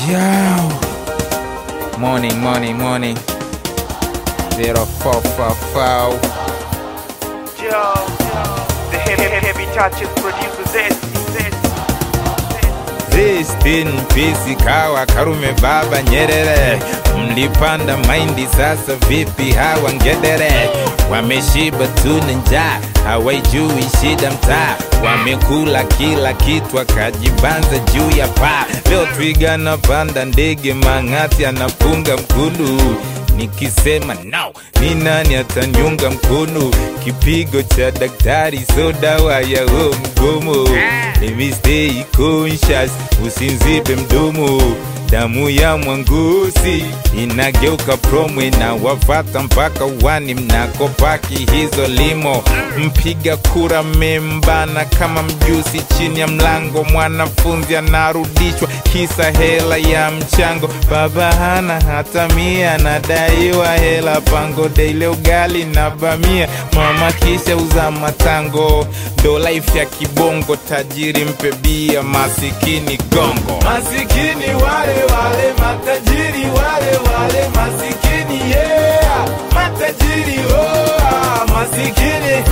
Yo. Morning, morning, morning. 0444. Joe, the heavy, heavy, heavy touches producer this, this, Rest in peace kawa Karume Baba Nyerere, mlipanda mahindi sasa vipi hawa ngedere? Wameshiba tuna njaa, hawaijui shida mtaa, wamekula kila kitu akajibanza juu ya paa. Leo twiga anapanda ndege, mang'ati anapunga mkulu nikisema no, ni nani atanyunga mkono? Kipigo cha daktari, so dawa ya huo mgomo. Let me stay conscious, usinzibe mdomo. Damu ya mwangusi inageuka promwe na wafata mpaka wani mnakopaki hizo limo. Mpiga kura membana kama mjusi chini ya mlango, mwanafunzi anarudishwa kisa hela ya mchango. Baba hana hata mia, anadaiwa hela pango, daily ugali na bamia, mama kisha uza matango. Ndo life ya kibongo, tajiri mpe bia, masikini gongo. Masikini wale wale, matajiri wale wale, masikini yeah, matajiri oh, ah, masikini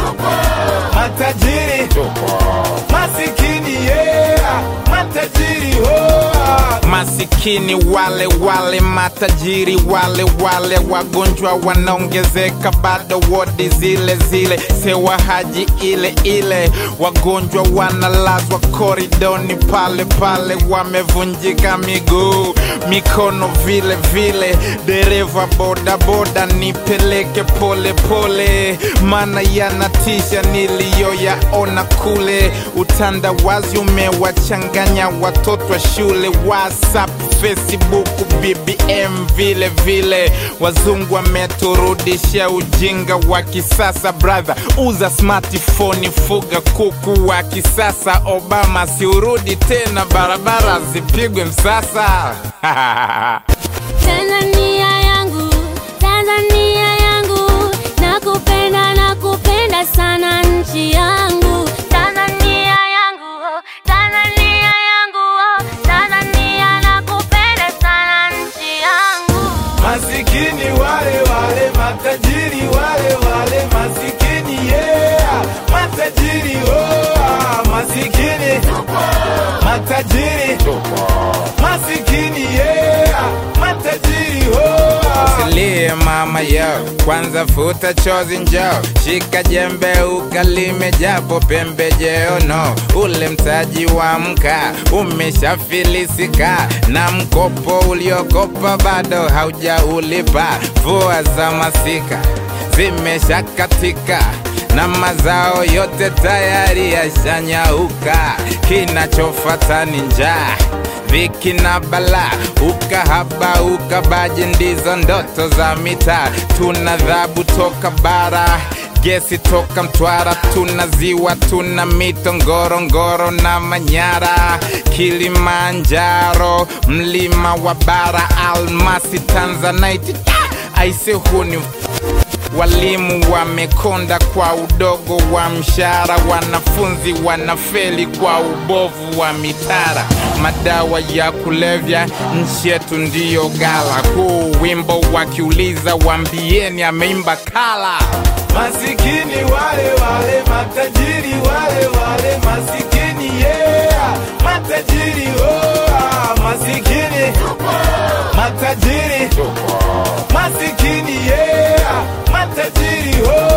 matajiri masikini yeah, matajiri oh, ah. masikini wale wale matajiri wale wale wagonjwa wanaongezeka bado wodi zile zile sewa haji ile ile wagonjwa wanalazwa koridoni pale pale wamevunjika miguu mikono vile vile dereva bodaboda nipeleke pole pole mana yanatisha niliyoyaona kule utandawazi umewachanganya watoto wa shule whatsapp facebook bbm vile vile wazungu wameturudisha ujinga wa kisasa brother uza smartphone fuga kuku wa kisasa obama siurudi tena barabara zipigwe msasa Tanzania yangu, Tanzania yangu, nakupenda nakupenda sana nchi yangu. Tanzania yangu, oh, Tanzania yangu, oh, Tanzania nakupenda sana nchi yangu. masikini wale wale matajiri wale wale masikini yeah matajiri oh, ah, masikini matajiri masikini yeah matajiri oh, ah. Usilie mama yo, kwanza futa chozi njoo, shika jembe ukalime japo pembejeo no, ule mtaji wa mka umeshafilisika na mkopo uliokopa bado haujaulipa. Mvua za masika zimeshakatika na mazao yote tayari yashanyauka, kinachofata ni njaa dhiki na bala, ukahaba ukabaji, ndizo ndoto za mitaa. Tuna dhabu toka bara gesi toka Mtwara, tuna ziwa, tuna mito Ngorongoro na Manyara, Kilimanjaro, mlima wa bara, almasi, tanzanite. Ah, Aise, huu ni Walimu wamekonda kwa udogo wa mshahara, wanafunzi wanafeli kwa ubovu wa mitara. Madawa ya kulevya nchi yetu ndiyo gala. Huu wimbo wakiuliza, wambieni ameimba kala. Masikini wale wale, matajiri wale wale, masikini yeah, matajiri oh, ah, masikini matajiri masikini yeah, matajiri oh.